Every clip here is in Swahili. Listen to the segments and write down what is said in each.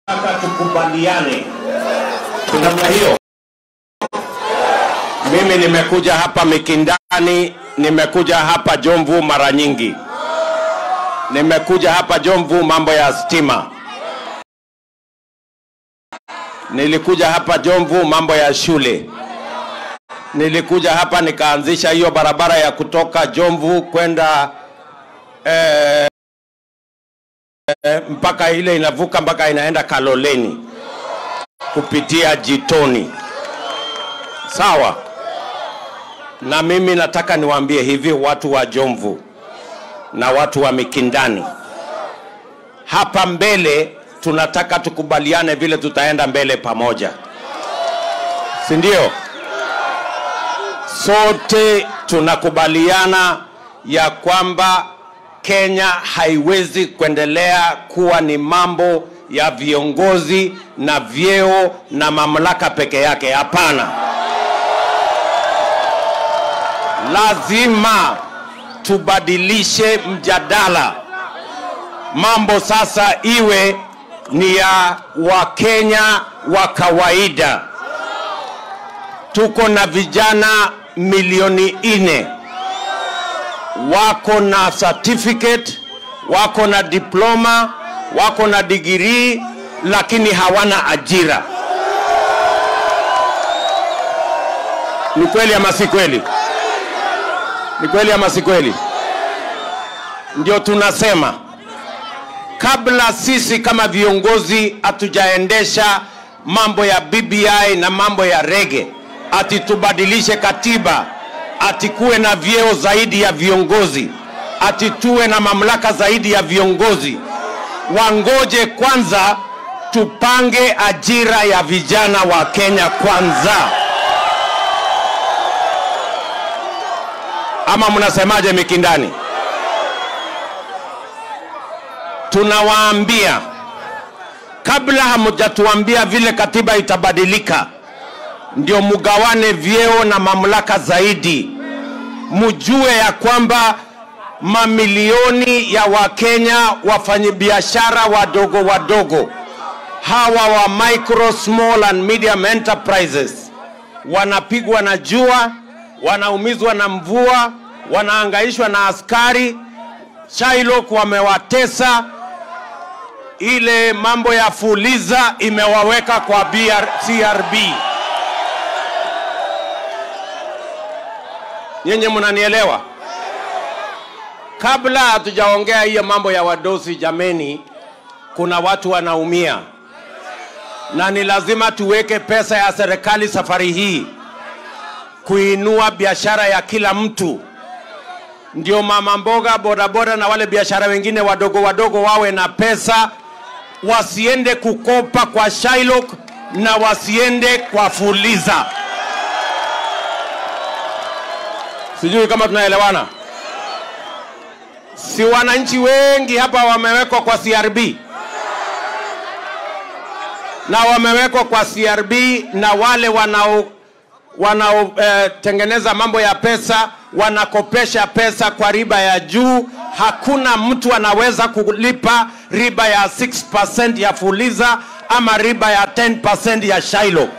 tunataka tukubaliane namna hiyo. Mimi nimekuja hapa Mikindani, nimekuja hapa Jomvu mara nyingi, nimekuja hapa Jomvu mambo ya stima, nilikuja hapa Jomvu mambo ya shule, nilikuja hapa nikaanzisha hiyo barabara ya kutoka Jomvu kwenda eh, eh, mpaka ile inavuka mpaka inaenda Kaloleni kupitia Jitoni. Sawa. Na mimi nataka niwaambie hivi watu wa Jomvu na watu wa Mikindani, hapa mbele tunataka tukubaliane vile tutaenda mbele pamoja, si ndio? Sote tunakubaliana ya kwamba Kenya haiwezi kuendelea kuwa ni mambo ya viongozi na vyeo na mamlaka peke yake. Hapana, lazima tubadilishe mjadala. Mambo sasa iwe ni ya Wakenya wa kawaida. Tuko na vijana milioni nne wako na certificate, wako na diploma, wako na digirii, lakini hawana ajira. Ni kweli ama si kweli? Ni kweli ama si kweli? Ndio tunasema kabla sisi kama viongozi hatujaendesha mambo ya BBI na mambo ya rege, ati tubadilishe katiba, ati kuwe na vyeo zaidi ya viongozi, ati tuwe na mamlaka zaidi ya viongozi. Wangoje kwanza tupange ajira ya vijana wa Kenya kwanza. Ama mnasemaje Mikindani? Tunawaambia kabla hamjatuambia vile katiba itabadilika, ndio mugawane vyeo na mamlaka zaidi, mjue ya kwamba mamilioni ya Wakenya wafanyabiashara wadogo wadogo hawa wa micro small and medium enterprises wanapigwa na jua, wanaumizwa na mvua, wanaangaishwa na askari. Shylock wamewatesa, ile mambo ya fuliza imewaweka kwa BR, CRB. Nyenye mnanielewa? Kabla hatujaongea hiyo mambo ya wadosi, jameni, kuna watu wanaumia, na ni lazima tuweke pesa ya serikali safari hii kuinua biashara ya kila mtu, ndio mama mboga, bodaboda na wale biashara wengine wadogo wadogo wawe na pesa, wasiende kukopa kwa Shylock na wasiende kwa Fuliza. Sijui kama tunaelewana. Si wananchi wengi hapa wamewekwa kwa CRB na wamewekwa kwa CRB na wale wanao wanaotengeneza eh, mambo ya pesa wanakopesha pesa kwa riba ya juu. Hakuna mtu anaweza kulipa riba ya 6% ya Fuliza ama riba ya 10% ya Shylock.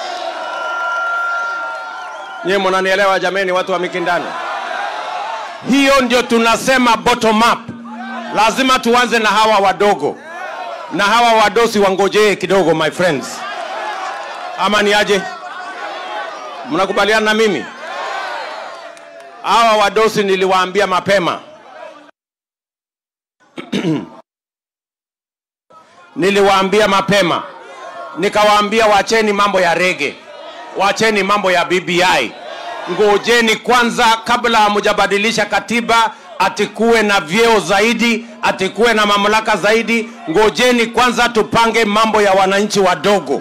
Nyie mnanielewa jameni, watu wa Mikindani? Hiyo ndio tunasema bottom up. Lazima tuanze na hawa wadogo, na hawa wadosi wangojee kidogo, my friends, ama ni aje? Mnakubaliana na mimi? Hawa wadosi niliwaambia mapema niliwaambia mapema, nikawaambia wacheni mambo ya rege, wacheni mambo ya BBI, ngojeni kwanza, kabla hamjabadilisha katiba atikuwe na vyeo zaidi, atikuwe na mamlaka zaidi. Ngojeni kwanza tupange mambo ya wananchi wadogo.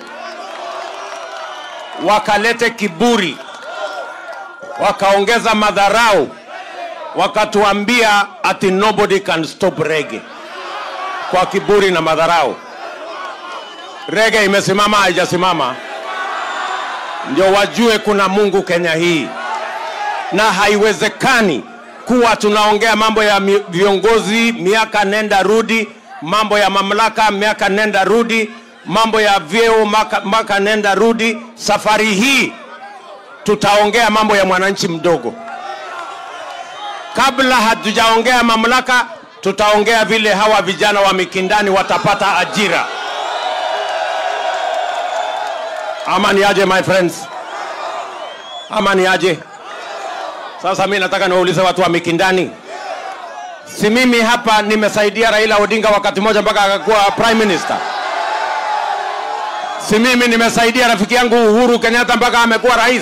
Wakalete kiburi, wakaongeza madharau, wakatuambia ati nobody can stop rege kwa kiburi na madharau. Rege imesimama haijasimama? Ndio wajue kuna Mungu Kenya hii, na haiwezekani kuwa tunaongea mambo ya mi- viongozi miaka nenda rudi, mambo ya mamlaka miaka nenda rudi, mambo ya vyeo maka, maka nenda rudi. Safari hii tutaongea mambo ya mwananchi mdogo. Kabla hatujaongea mamlaka, tutaongea vile hawa vijana wa Mikindani watapata ajira. Ama ni aje my friends? Ama ni aje? Sasa mi nataka niwaulize watu wa Mikindani, si mimi hapa nimesaidia Raila Odinga wakati mmoja mpaka akakuwa prime minister? Si mimi nimesaidia rafiki yangu Uhuru Kenyatta mpaka amekuwa rais?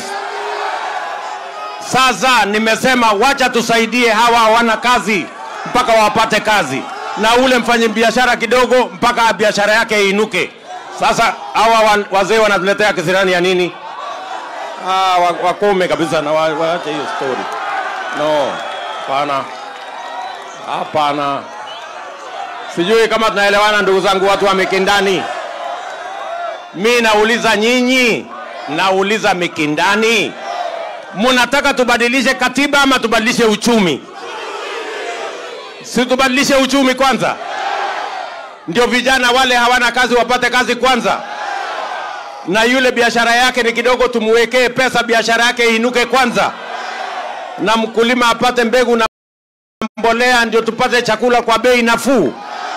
Sasa nimesema wacha tusaidie hawa hawana kazi mpaka wapate kazi, na ule mfanyabiashara kidogo mpaka biashara yake iinuke. Sasa hawa wa- wazee wanatuletea kisirani ya nini? Ah, wa- wakome kabisa na wa- waache hiyo story. No, hapana, hapana. Sijui kama tunaelewana ndugu zangu, watu wa Mikindani. Mi nauliza nyinyi, nauliza Mikindani, munataka tubadilishe katiba ama tubadilishe uchumi? Si tubadilishe uchumi kwanza, ndio vijana wale hawana kazi wapate kazi kwanza, na yule biashara yake ni kidogo, tumuwekee pesa, biashara yake iinuke kwanza, na mkulima apate mbegu na mbolea, ndio tupate chakula kwa bei nafuu.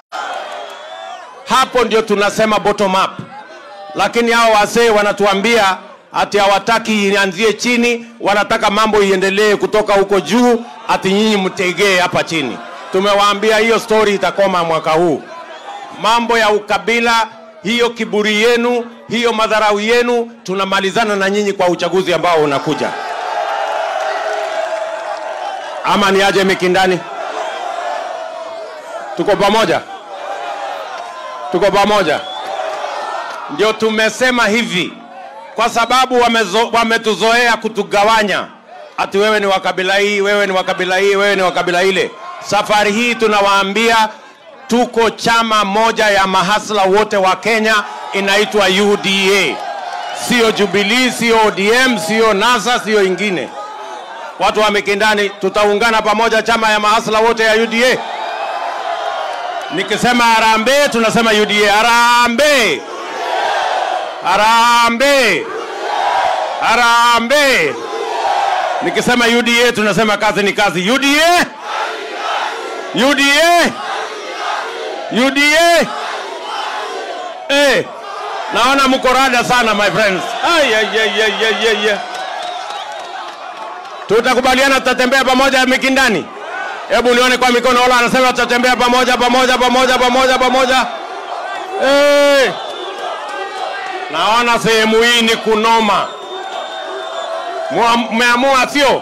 Hapo ndio tunasema bottom up lakini hao wazee wanatuambia ati hawataki ianzie chini, wanataka mambo iendelee kutoka huko juu, ati nyinyi mtegee hapa chini. Tumewaambia hiyo story itakoma mwaka huu. Mambo ya ukabila, hiyo kiburi yenu, hiyo madharau yenu, tunamalizana na nyinyi kwa uchaguzi ambao unakuja. Ama ni aje Mikindani? Tuko pamoja, tuko pamoja ndio tumesema hivi kwa sababu wamezo, wametuzoea kutugawanya ati wewe ni wa kabila hii wewe ni wa kabila hii wewe ni wa kabila ile safari hii tunawaambia tuko chama moja ya mahasla wote wa kenya inaitwa uda sio jubilii sio odm sio nasa sio ingine watu wa mikindani tutaungana pamoja chama ya mahasla wote ya uda nikisema harambee tunasema uda harambee Harambe! Harambe! Nikisema UDA tunasema kazi ni kazi. UDA! UDA! UDA! Eh, naona mko rada sana my friends. Ay, ay, ay, ay, ay, ay, ay. Tutakubaliana tutatembea pamoja Mikindani. Hebu nione kwa mikono wala anasema tutatembea pamoja pamoja pamoja pamoja pamoja. Eh. Naona sehemu hii ni kunoma. Mua- Mmeamua sio?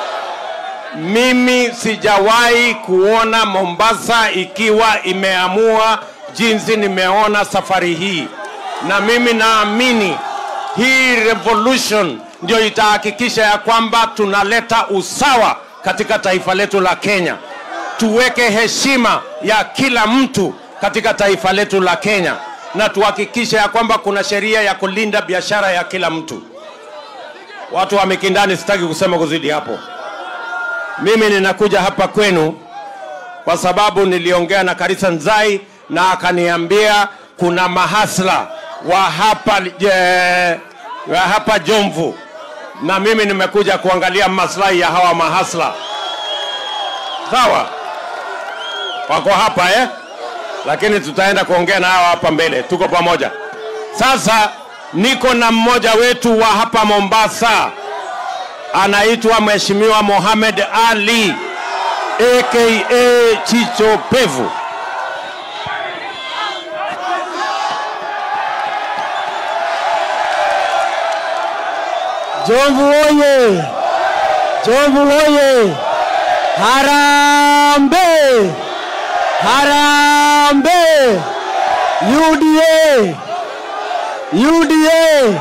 Mimi sijawahi kuona Mombasa ikiwa imeamua jinsi nimeona safari hii, na mimi naamini hii revolution ndio itahakikisha ya kwamba tunaleta usawa katika taifa letu la Kenya. Tuweke heshima ya kila mtu katika taifa letu la Kenya na tuhakikishe ya kwamba kuna sheria ya kulinda biashara ya kila mtu. Watu wa Mikindani, sitaki kusema kuzidi hapo. Mimi ninakuja hapa kwenu kwa sababu niliongea na Karisa Nzai na akaniambia kuna mahasla wa hapa, je, wa hapa Jomvu, na mimi nimekuja kuangalia maslahi ya hawa mahasla. Sawa, wako hapa eh? lakini tutaenda kuongea na hawa hapa mbele. Tuko pamoja. Sasa niko na mmoja wetu wa hapa Mombasa, anaitwa Mheshimiwa Mohamed Ali aka Chicho Pevu. Jomvu oye! Jomvu oye! Harambe! Harambe! UDA! UDA!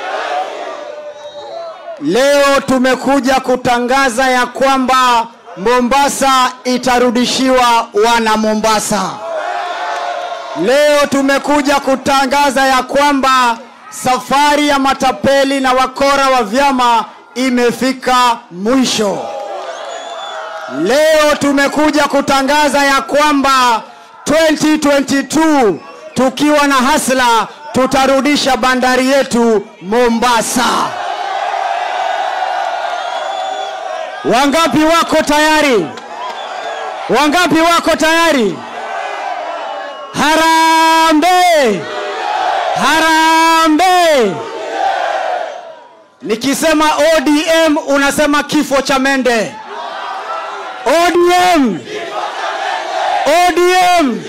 Leo tumekuja kutangaza ya kwamba Mombasa itarudishiwa wana Mombasa. Leo tumekuja kutangaza ya kwamba safari ya matapeli na wakora wa vyama imefika mwisho. Leo tumekuja kutangaza ya kwamba 2022 tukiwa na hasla tutarudisha bandari yetu Mombasa. Wangapi wako tayari? Wangapi wako tayari? Harambee! Harambee! Nikisema ODM unasema kifo cha mende. ODM! ODM!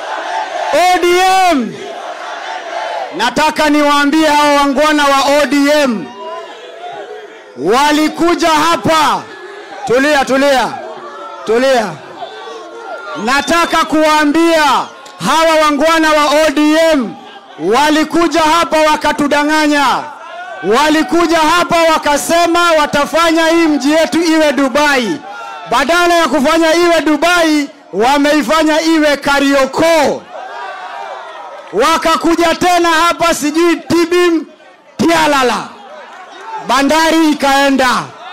ODM! Nataka niwaambie hao wangwana wa ODM walikuja hapa. Tulia, tulia, tulia. Nataka kuwaambia hawa wangwana wa ODM walikuja hapa wakatudanganya. Walikuja hapa wakasema watafanya hii mji yetu iwe Dubai. Badala ya kufanya iwe Dubai, wameifanya iwe Kariokoo. Wakakuja tena hapa sijui Tibim Tialala, bandari ikaenda.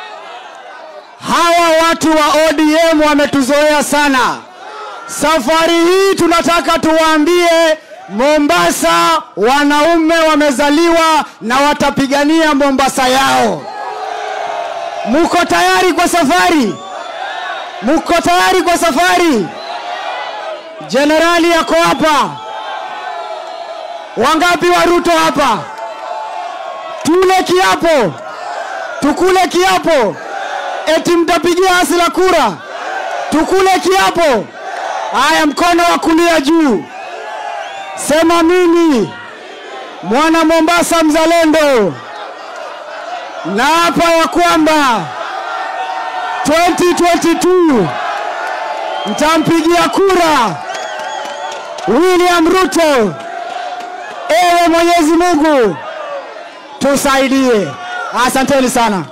Hawa watu wa ODM wametuzoea sana. Safari hii tunataka tuwaambie Mombasa, wanaume wamezaliwa na watapigania Mombasa yao. Muko tayari kwa safari? Muko tayari kwa safari? Jenerali yako hapa. Wangapi wa Ruto hapa? Tule kiapo, tukule kiapo, eti mtapigia Hasla kura, tukule kiapo. Haya, mkono wa kulia juu, sema mimi mwana Mombasa mzalendo, na hapa ya kwamba 2022 mtampigia kura William Ruto. Ewe Mwenyezi Mungu tusaidie. Asanteni sana.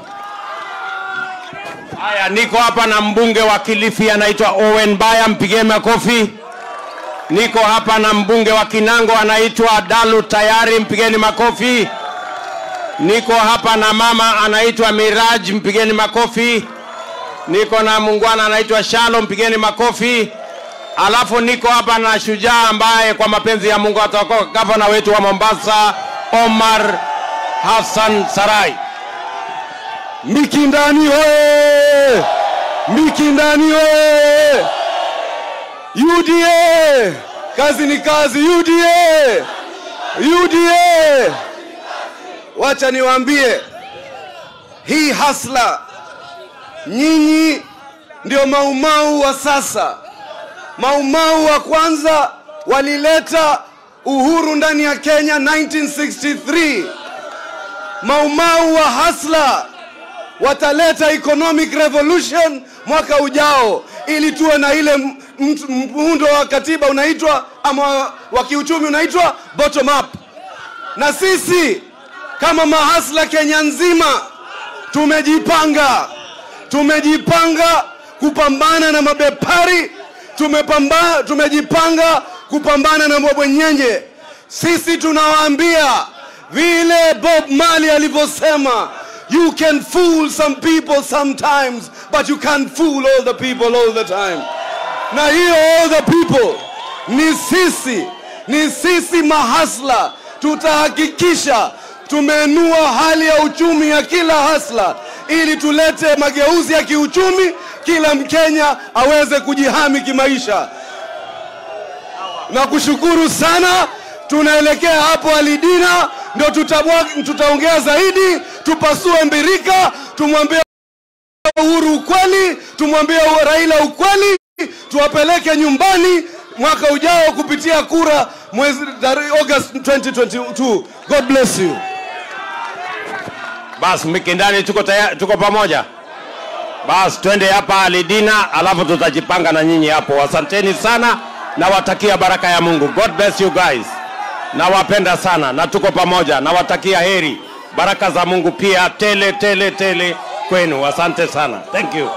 Haya, niko hapa na mbunge wa Kilifi anaitwa Owen Baya, mpigie makofi. Niko hapa na mbunge wa Kinango anaitwa Dalu Tayari, mpigeni makofi. Niko hapa na mama anaitwa Miraj, mpigeni makofi. Niko na mungwana anaitwa Shalo, mpigeni makofi. Alafu niko hapa na shujaa ambaye kwa mapenzi ya Mungu atakuwa gavana wetu wa Mombasa, Omar Hassan Sarai. Mikindani hoye! Mikindani hoye! UDA! Kazi ni kazi UDA! UDA! Wacha niwaambie hii hasla, nyinyi ndio maumau wa sasa. Maumau wa kwanza walileta uhuru ndani ya Kenya 1963. Maumau wa hasla wataleta economic revolution mwaka ujao ili tuwe na ile m- m- muundo wa katiba unaitwa ama wa kiuchumi unaitwa bottom up na sisi kama mahasla kenya nzima tumejipanga tumejipanga kupambana na mabepari tumepamba, tumejipanga kupambana na mabwenyenye sisi tunawaambia vile bob mali alivyosema you can fool some people sometimes but you can't fool all the people all the time na hiyo all the people ni sisi ni sisi mahasla tutahakikisha tumeenua hali ya uchumi ya kila hasla ili tulete mageuzi ya kiuchumi kila mkenya aweze kujihami kimaisha na kushukuru sana tunaelekea hapo alidina ndo tutabwa- tutaongea zaidi tupasue mbirika tumwambie uhuru ukweli tumwambie raila ukweli tuwapeleke nyumbani mwaka ujao kupitia kura mwezi tarehe august 2022 god bless you Basi Mikindani, tuko tayari, tuko pamoja. Basi twende hapa Alidina, alafu tutajipanga na nyinyi hapo. Asanteni sana, nawatakia baraka ya Mungu. God bless you guys. Nawapenda sana na tuko pamoja. Nawatakia heri, baraka za Mungu pia tele tele tele kwenu. Asante sana, thank you.